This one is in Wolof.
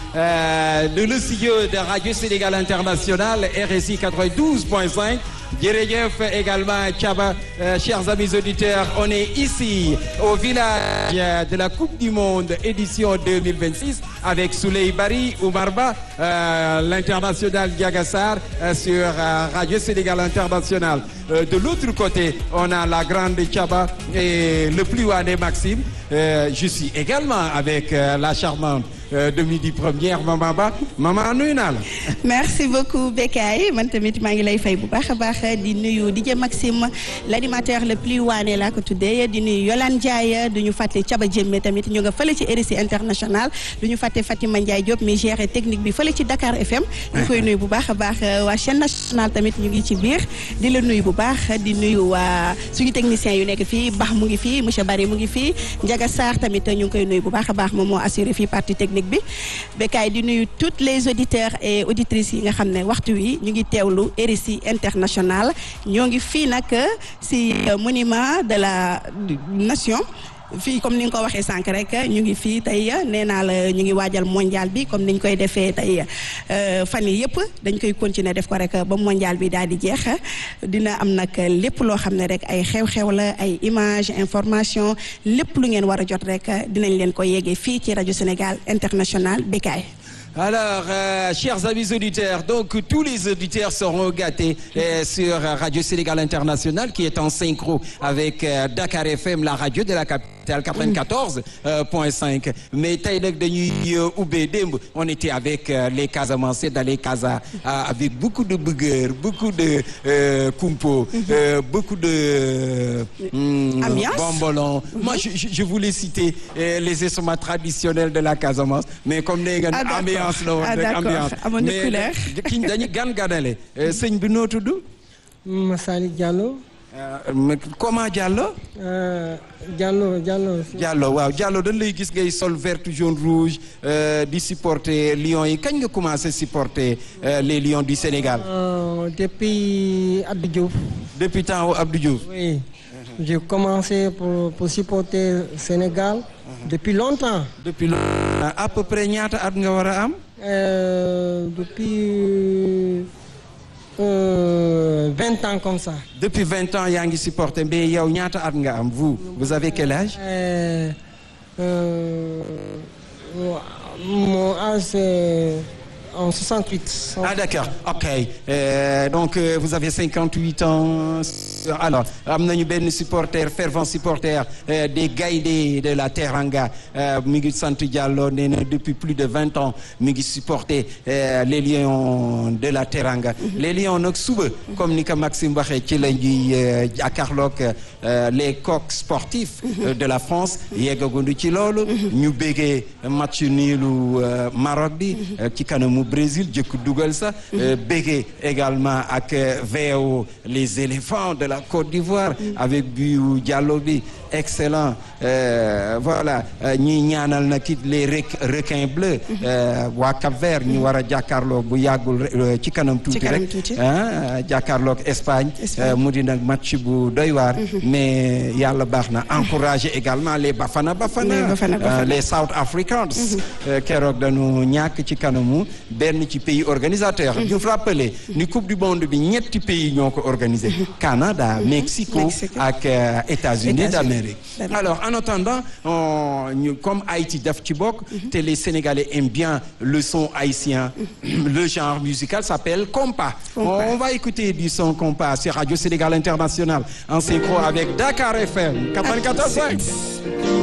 euh, de le studio de Radio Sénégal International RSI 92.5 jërëjëf également Thiaba euh, chers amis auditeurs on est ici au village de la Coupe du Monde édition 2026 avec Souley Bari Oumar Ba euh, l'international Diaga Sarr euh, sur Radio Sénégal International de l'autre côté on a la grande Thiaba et le plus waane Maxime je suis également avec la charmante de midi première Maman Ba Maman nuyu naa la. merci beaucoup Bekay man tamit maa ngi lay fay bu baax a baax di nuyu DJ Maxime l'animateur le plus waane laa ko tuddee di nuyu Yolande Ndiaye du ñu fàtte Thiaba Diémé tamit ñu nga fële ci RSI international du ñu fàtte Fatima Ndiaye Diop mi géré technique bi fële ci Dakar FM. ñu koy nuyu bu baax a baax waa chaîne nationale tamit ñu ngi ci biir di la nuyu bu baax di nuyu waa suñu technicien yu nekk fii Bax mu ngi fii monsieur Bari mu ngi fii Ndiaga Sarr tamit ñu ngi koy nuyu bu baax a baax moom moo assuré fii partie technique bi Bekay di nuyu toutes les auditeurs et auditrices yi nga xam ne waxtu wi ñu ngi teewlu RSI international ñoo ngi fii nag si monument de la nation fii comme ni nga ko waxee sànq rek ñu ngi fii tey nee naa la ñu ngi waajal mondial bi comme niñ koy defee tey fan yi yëpp dañ koy continuer def ko rek ba mondial bi daal di jeex dina am nag lépp loo xam ne rek ay xew-xew la ay image information lépp lu ngeen war a jot rek dinañ leen ko yeggee fii ci rajo Sénégal international Bekay Alors, euh, chers amis auditeurs, donc tous les auditeurs seront gâtés euh, sur Radio Sénégal International qui est en synchro avec euh, Dakar FM, la radio de la capitale 94.5. Mais tey nag dañuy ubbee démb on était avec les Casamançais dans les Casa avec beaucoup de buggeurs, beaucoup de kumpo, beaucoup de ambiance bombolons. Moi, je, je, je voulais citer les instruments traditionnels de la Casamance, mais comme nee nga ambiance la woon rek ambiance amoon na couleur mais kiñ dañu gan ganale sëñ bi noo tudd Massaly Diallo comment Diallo Diallo Diallo Diallo waaw Diallo dañ lay gis ngay sol vert jaune rouge di supporter Lions yi kañ nga commencé supporter les Lions du Sénégal depuis Abdou Diouf depuis temps Abdou Diouf oui j'ai commencé pour pour supporter Sénégal depuis longtemps depuis à peu près ñaata at nga war a am depuis vingt ans comme ça depuis vingt ans yaa ngi supporter mais yow ñaata at nga am vous vous avez quel âge euh, euh, mon âge c'est en 68. Ah d'accord, ok. Euh, donc euh, vous avez 58 ans. Alors am nañu benn supporter fervent supporter euh, des Gaïndé de la Teranga mi ngi sant Diallo nee na depuis plus de vingt ans mi ngi supporter les Lions de la Teranga. les Lions nag suba comme ni ko Maxime waxee ci la ñuy jàkkaarloog les coqs sportifs de la France yeggagundu ci loolu. ñu béggee match niilu Maroc bi ci kanamu Brésil jëkk dugal sa béggee également ak VO les éléphants de la Côte d'Ivoire avec bu Diallo bi excellent voilà ñi ñaanal na kit les requins bleus waa Cap-Vert ñu war a jàkkaarloog bu yàggul ci kanam tuuti rek ah jàkkaarloog Espagne mu di nag match bu doy waar mais yàlla baax na encourager également les Bafana Bafana les South Africans keroog dañu ñàkk ci kanamu benn ci pays organisateur ñu rappelé ni coupe du monde bi ñetti pays ñoo ko organisé Canada Mexico ak États-Unis d'Amérique alors en attendant ñu comme Haïti daf ci bokk te les Sénégalais aiment bien le son haïtien le genre musical s'appelle compas on va écouter du son compas sur Radio Sénégal International en synchro avec Dakar FM 94.5